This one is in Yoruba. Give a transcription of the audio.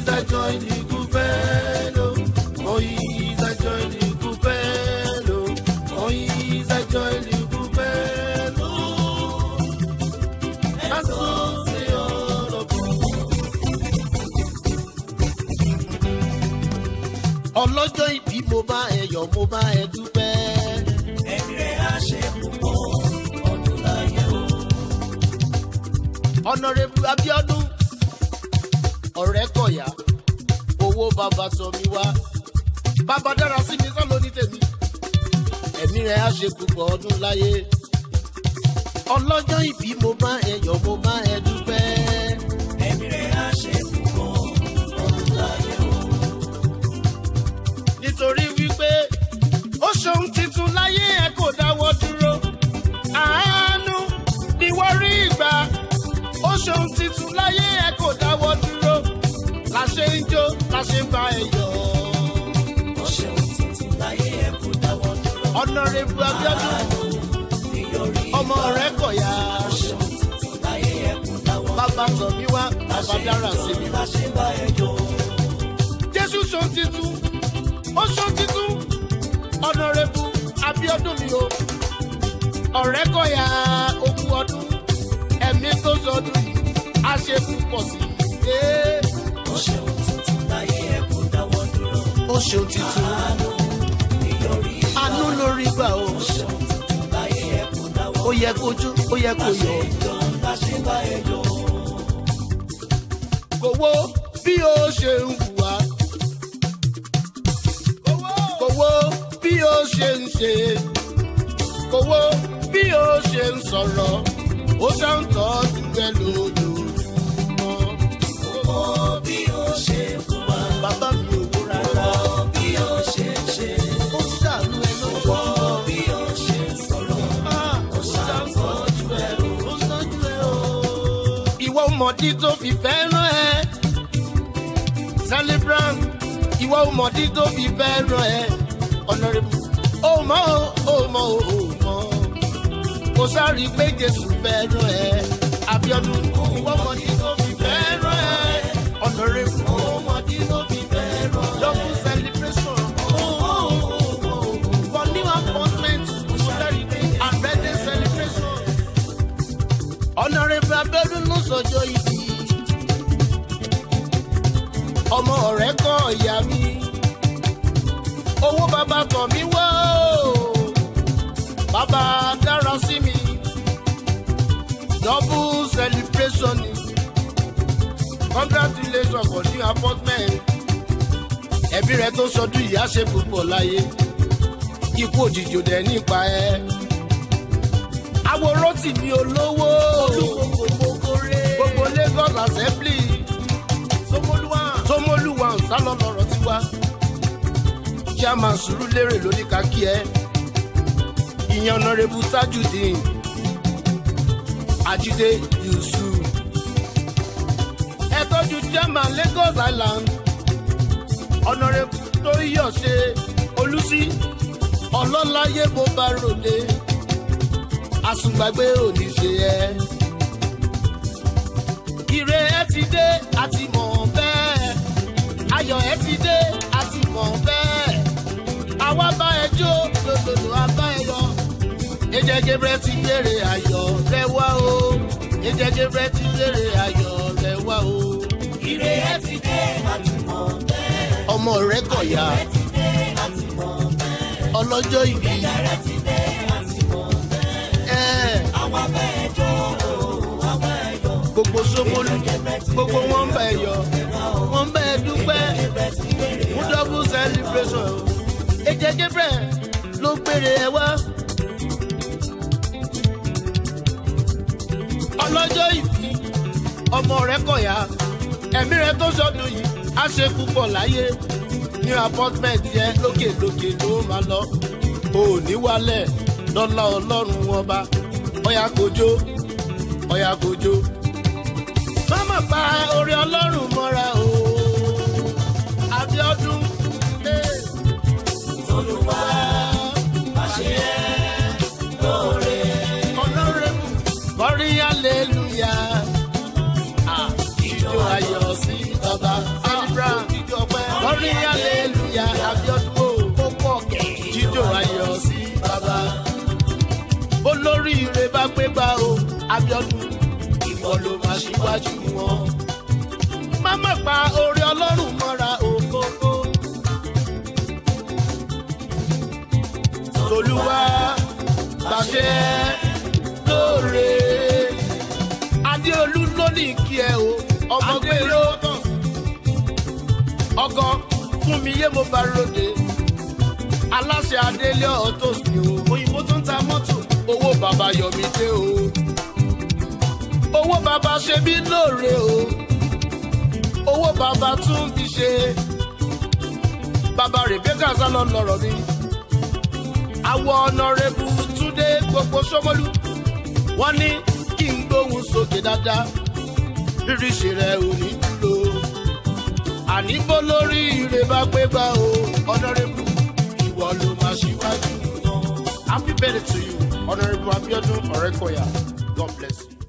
is a joy the good fellow. Oh, he is a joy the good fellow. Oh, he is a joy the good fellow. And so say all of us. ọlọ́jọ́ ìbí mo bá ẹ yọ̀ mo bá ẹ dúpẹ́. ẹ̀mí rẹ̀ á ṣe púpọ̀ ọdún láyé o. ọ̀nàrẹ́bù abiodun ọ̀rẹ́ kọ̀yà owó bàbá tọ̀ mí wá bàbá dára sí mi sọ́ lóní tèmi ẹ̀mí rẹ̀ á ṣe púpọ̀ ọdún láyé ọlọ́jọ́ ìbí mo bá ẹ yọ̀ mo bá ẹ dúpẹ́. ẹ̀mí rẹ̀ á ṣe púpọ̀ ọdún láyé o. nítorí wípé ó ṣohun titun láyé ẹ kò dáwọ́ dúró àánú ni wọ́n rí ìgbà ó ṣohun titun láyé ẹ kò dáwọ́ dúró la ṣe ń jó la ṣe ń bá ẹ yọ̀ ó ṣeun tuntun láyé ẹ̀ kó dáwọ́ dúró. ọ̀nàrẹ́bù abiodun nítorí ọmọ rẹ kọ̀yà ó ṣeun tuntun láyé ẹ̀ kó dáwọ́ bàbá tọ̀ mí wá bàbá dára sí mi. la ṣe bá ẹ jọ. jésù ṣohun titun ó ṣohun titun ọ̀nàrẹ́bù abiodun mi o ọ̀rẹ́ kọ̀yà ogún ọdún ẹ̀mí tó sọdún yìí á ṣe púpọ̀ sí i. ó ṣeun tuntun láyé ẹ̀ kó dáwọ́ dúró. ó ṣeun titun nítorí àánú lórí gbà o ó ṣeun tuntun láyé ẹ̀ kó dáwọ́ ó yẹ kó jó ó yẹ kó yọ. jọ la ṣe bá ẹ jọ. kò wo bí ó ṣe ń hùwà kò wo bí ó ṣe ń ṣe kò wo bí ó ṣe ń sọ̀rọ̀ ó ṣàǹtọ́jú ẹ lójoojúmọ́. ó bí ó ṣe fún wa. bàbá mi ò wó rárá ó bí ó ṣe ṣe. ó ṣàánú ẹ ó lójoojúmọ́. bí ó ṣe sọ̀rọ̀. Ah, ó ṣàǹtọ́jú ẹ ó ṣàǹtọ́jú ẹ o. ìwọ mọ̀dí tó fi fẹ́ràn ẹ celebrant ìwọ mọ̀dí tó fi fẹ́ràn ẹ honourable ó mọ̀ ó mọ̀ ó mọ̀ kò sáré pé jésù fẹ́ràn ẹ abiodun ìwọ mọ̀dí tó fi fẹ́ràn ẹ honourable ó mọ̀dí tó fi fẹ́ràn ẹ double celebration ó mọ̀ ó mọ̀ for new appointment kò sáré pé and birthday celebration honourable abiodun ló sọjọ́ ìbí ọmọ ọ̀rẹ́ kọ́ ìyá mi owó bàbá tọ̀ mí wá o bàbá dára sí mi double celebration ni congratulations for new appointment ẹbí rẹ tó sọdún ìyá ṣe púpọ̀ láyé ikú òjijì ò dẹ̀ nípa ẹ àwòrán tì mí olówó gbogbo lagos assembly somoluwa nsálọ lọrọ tiwa chairman surulere lóní ká kí ẹ ìyẹn ọ̀nàrẹ́bù tajudeen ajide yusuf ẹ tọ́jú chairman lagos island ọ̀nàrẹ́bù tóyọ̀ṣe olùsí ọlọ́láyé bó bá ròde àsùngbàgbé òní ṣe ẹ ire ẹ ti dé àti mọ̀ bẹ́ẹ̀ ayọ̀ ẹ ti dé àti mọ̀ bẹ́ẹ̀ àwa bá ẹ jó lòdòdò abá ẹ yọ ẹjẹ gebrẹ ti gbére ayọ̀ rẹ wá o ẹjẹ gebrẹ ti gbére ayọ̀ rẹ wá o ire ẹ ti dé àti mọ̀ bẹ́ẹ̀. ọmọ rẹ kọ̀yà ẹ ti dé àti mọ̀ bẹ́ẹ̀. ọlọ́jọ́ ìbí ẹ ti dé àti mọ̀ bẹ́ẹ̀. ẹ àwọn abẹ́ jọ àwọn ẹ̀yọ́. gbogbo sómolú gbogbo wọn bẹ yọ wọn bẹ dúpẹ́ fún double celebration o ẹjẹ gebrẹ ló gbére ẹ wá. ọlọ́jọ́ ìbí ọmọ rẹ kọ̀yà ẹ̀mí rẹ tó sọdún yìí á ṣe púpọ̀ láyé ní apọ́tmẹ̀tì yẹn lókèlókè ló máa lọ ò ní wálẹ̀ lọ́lá ọlọ́run ọba ọ̀yà kojó ọ̀yà kojó. mama pa orí ọlọ́run mọ́ra o abiodun eh, Olúwa má ṣe é lóore. ọlọ́rẹ́mù kọrin hallelujah. Ah, Ijó ayọ̀ sí bàbá celebrate. lórí ire bá pé gbà o abiodun ìwọ ló máa ṣíwájú wọn. má má pa orí ọlọ́run mọ́ra òkókó. tolúwa gbàṣẹ lóore. adéolú ló ní kí ẹ o ọmọ gbèrò ọkọ fún mi yé mo bá ròde aláṣẹ adélé ọtọs ni o òyìnbó tó ń ta mọ́tò owó bàbá yọmí dé o owó bàbá ṣe bí lóore o owó bàbá tún bí ṣe bàbá rebecca sálọ lọrọ mi àwọ ọ̀nàrẹ́bù túndé gbogbo sọmọlú wọn ní kí n gbóhùn sókè dáadáa ríríṣì rẹ ò ní dúró àní bó lórí ire bá pé bá o ọ̀nàrẹ́bù ìwọ ló máa ṣíwájú wọn. happy birthday to you honourable abiodun ọ̀rẹ́kọ̀yà god bless you.